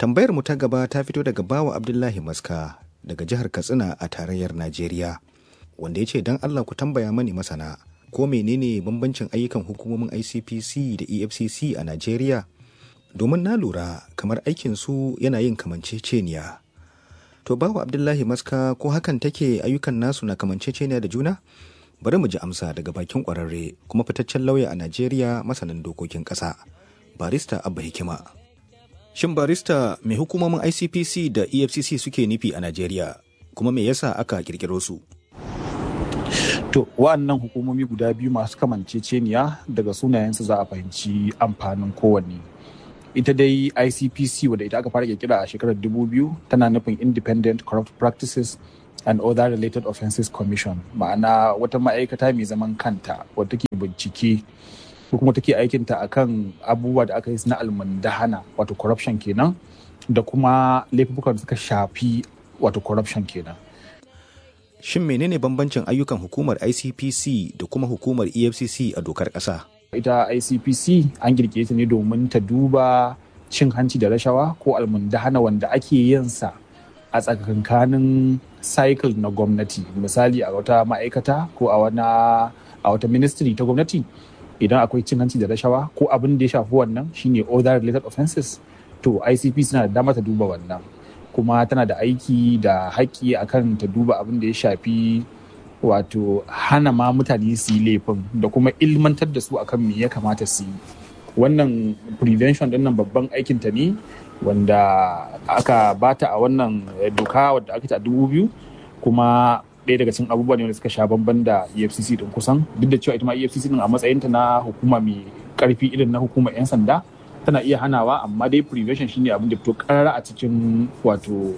tambayar mu ta gaba ta fito daga bawa abdullahi maska daga jihar katsina a tarayyar najeriya wanda ya ce don allah ku tambaya mani masana ko menene bambancin ayyukan hukumomin icpc da efcc a najeriya domin na lura kamar aikin su yana yin kamanceceniya to bawa abdullahi maska ko hakan take ayyukan nasu na kamanceceniya da juna bari mu ji amsa daga bakin kwararre kuma fitaccen lauya a najeriya masanin dokokin ƙasa barista abba hikima shin barista mai hukumomin icpc da efcc suke nufi a najeriya kuma me yasa aka kirkiro su To, wa'annan hukumomi guda biyu masu kamanceceniya daga sunayensu za a fahimci amfanin kowanne. Ita dai ICPC wadda ita aka fara kirkira a shekarar 2000 tana nufin Independent Corrupt Practices and Other Related Offenses Commission, ma'ana wata ma'aikata mai zaman kanta wadda take bincike ko kuma take aikinta akan abubuwa da aka yi na almundahana wato corruption kenan da kuma laifukan da suka shafi wato corruption kenan. Shin menene bambancin ayyukan hukumar ICPC da kuma hukumar EFCC a dokar ƙasa? Ita ICPC an girke ta ne domin ta duba cin hanci da rashawa ko almundahana wanda ake yin sa a tsakankanin cycle na gwamnati misali a wata ma'aikata ko a wana a wata ministry ta gwamnati idan akwai cin hanci da rashawa ko abin da ya shafi wannan shine other related offenses to ICPC na da dama ta duba wannan kuma tana da aiki da haƙƙi akan ta duba abin da ya shafi wato hana ma mutane su yi laifin da kuma ilmantar da su akan me ya kamata su yi wannan prevention din nan babban aikin ta ne wanda aka bata a wannan doka wadda aka ta dubu biyu kuma ɗaya daga cikin abubuwa ne wanda suka sha bamban da efcc din kusan duk da cewa ita ma efcc din a matsayinta na hukuma mai karfi irin na hukumar 'yan sanda tana iya hanawa amma dai prevention shine abin da fito karara a cikin wato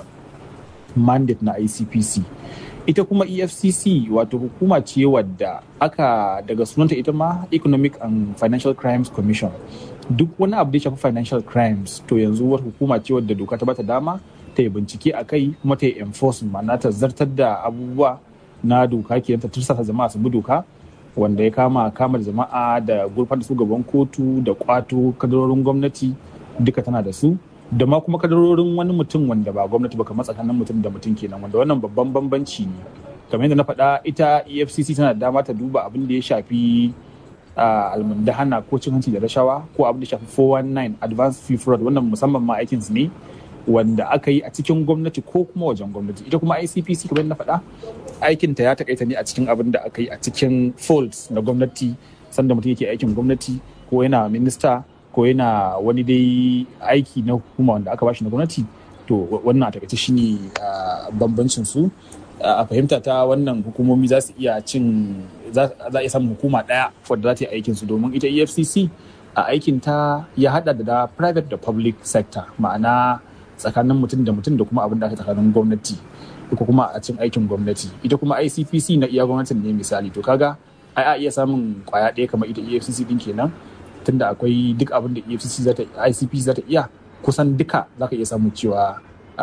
mandate na ICPC ita kuma EFCC wato hukuma ce wadda aka daga sunanta ita ma Economic and Financial Crimes Commission duk wani abu da ya shafi financial crimes to yanzu wata hukuma ce wadda doka ta bata dama ta yi bincike a kai kuma ta yi enforcement ma'ana ta zartar da abubuwa na doka ke ta tursasa jama'a su bi doka wanda ya kama kama da jama'a da gurfan da su gaban kotu da kwato kadarorin gwamnati duka tana da su da ma kuma kadarorin wani mutum wanda ba gwamnati ba kamar tsakanin mutum da mutum kenan wanda wannan babban bambanci ne kamar yadda na faɗa ita efcc tana da dama ta duba abin da ya shafi almundahana ko cin hanci da rashawa ko abin da ya shafi 419 advance fee fraud wannan musamman ma aikinsu ne wanda aka yi a cikin gwamnati ko kuma wajen gwamnati ita kuma icpc kamar na faɗa aikinta ya takaita ne a cikin abin da aka yi a cikin folds na gwamnati sanda mutum yake aikin gwamnati ko yana minista ko yana wani dai aiki na hukuma wanda aka bashi na gwamnati to wannan a takaice shine bambancin su a fahimta ta wannan hukumomi za su iya cin za a iya samun hukuma ɗaya wadda za ta yi aikin su domin ita efcc a aikin ta ya hada da private da public sector ma'ana tsakanin mutum da mutum da kuma abin da aka tsakanin gwamnati ko kuma a cin aikin gwamnati ita kuma ICPC na iya gwamnatin ne misali to kaga ai a iya samun kwaya ɗaya kamar ita EFCC din kenan tunda akwai duk abin da EFCC za ta ICPC za ta iya kusan duka za ka iya samun cewa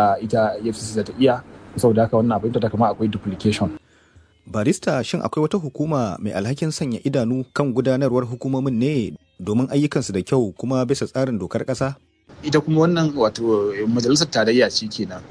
ita EFCC za ta iya saboda haka wannan abin ta kama akwai duplication barista shin akwai wata hukuma mai alhakin sanya idanu kan gudanarwar hukumomin ne domin ayyukansu da kyau kuma bisa tsarin dokar ƙasa? ita kuma wannan wato majalisar tarayya ce kenan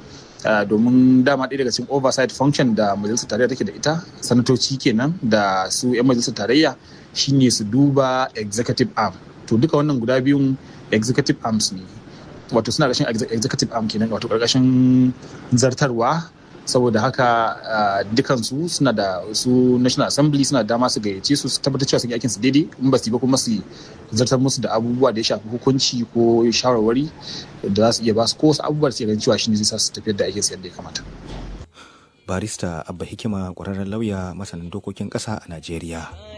domin dama ɗaya daga cikin oversight function da majalisar tarayya take da ita sanatoci kenan da su 'yan majalisar tarayya shine su duba executive arm to duka wannan guda biyun executive arms ne wato suna ƙarshen executive arm kenan wato ƙarƙashin zartarwa saboda haka dukansu suna da su national assembly suna dama su gayyace su su tabbatar cewa sun yi aikin su daidai in ba su yi ba kuma su zartar musu da abubuwa da ya shafi hukunci ko shawarwari da za su iya ba su ko wasu abubuwa da su ganin cewa shi ne zai sa su tafiyar da aikin su yadda ya kamata. barista abba hikima kwararren lauya masanin dokokin ƙasa a najeriya